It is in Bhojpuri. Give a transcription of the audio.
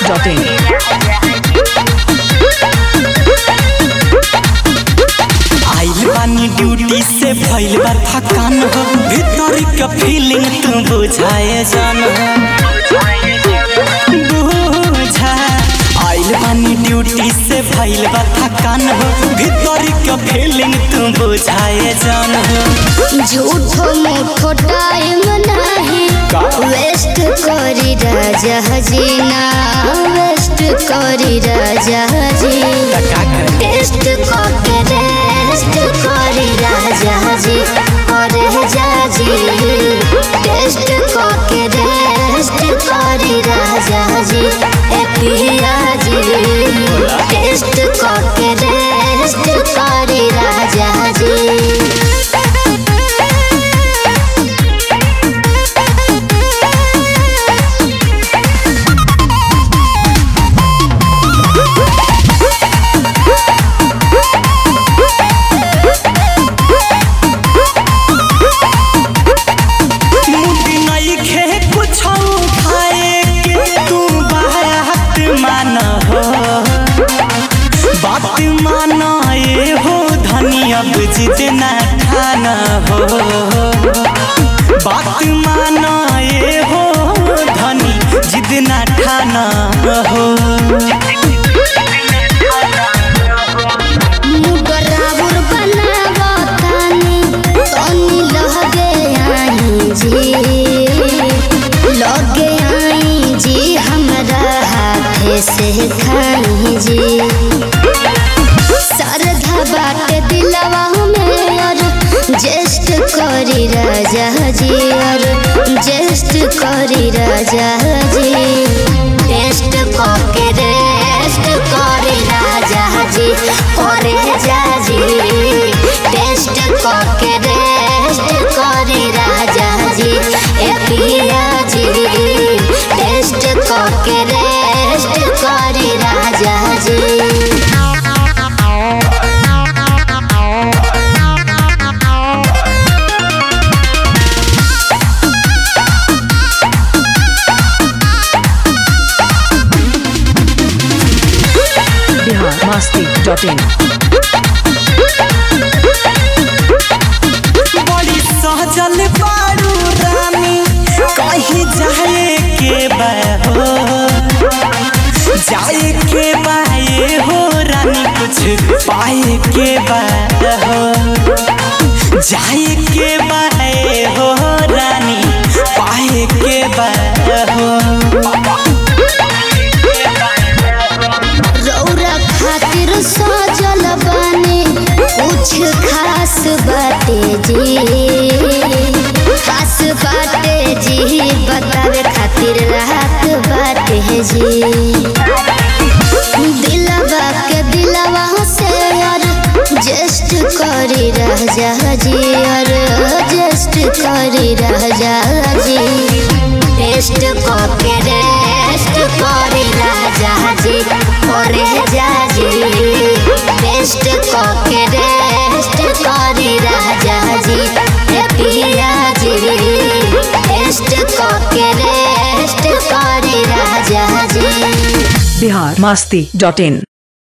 biharmasti.in आइल बानी ड्यूटी से भइल बा थकान हो भीतर के फीलिंग तू बुझाए जान बुझा आइल बानी ड्यूटी से भइल बा थकान हो भीतर के फीलिंग तू बुझाए जान झूठो मूठो टाइम नाही वेस्ट करी राजा हजीना वेस्ट करी राजा जी टेस्ट करके रेस्ट करी राजा जी अरे जाजी टेस्ट करके रेस्ट करी राजा जी ए पिया जी टेस्ट करके रेस्ट करी राजा जी मुंडी नहीं खे कुछ खाए के तू बात मान हो बात माना ये हो धनी अब जिद न खाना हो बात माना ये हो धनी जिद न खाना हो मुगराबुर बनावतानी तनी लगे आई जी लगे आई जी हमरा हाथे से खाई जी सरधा बाटे दिलवा में और जेस्ट करी राजा जी और जेस्ट करी राजा जी टेस्ट करके रेस्ट करी राजा जी करे जाजी टेस्ट करके रेस्ट करी राजा जी ए पिया जी टेस्ट करके रेस्ट करी राजा जी biharmasti.in बड़ी सहजल बारू रानी कहीं जाए के बा हो जाए के बा ये हो रानी कुछ पाए के बा हो जाए के बा ये हो रानी पाए के बा हो रौरा खातिर सजल बानी कुछ खास बाटे जी खास बाटे जी बतावे खातिर रात बाटे जी दिलवा के दिलवा से और जस्ट करी राजा जी और जस्ट करी राजा जी टेस्ट करके रेस्ट करी राजा जी करे जाजी टेस्ट करके रेस्ट करी राजा जी ए पिया जी टेस्ट करके रेस्ट करी राजा जी biharmasti.in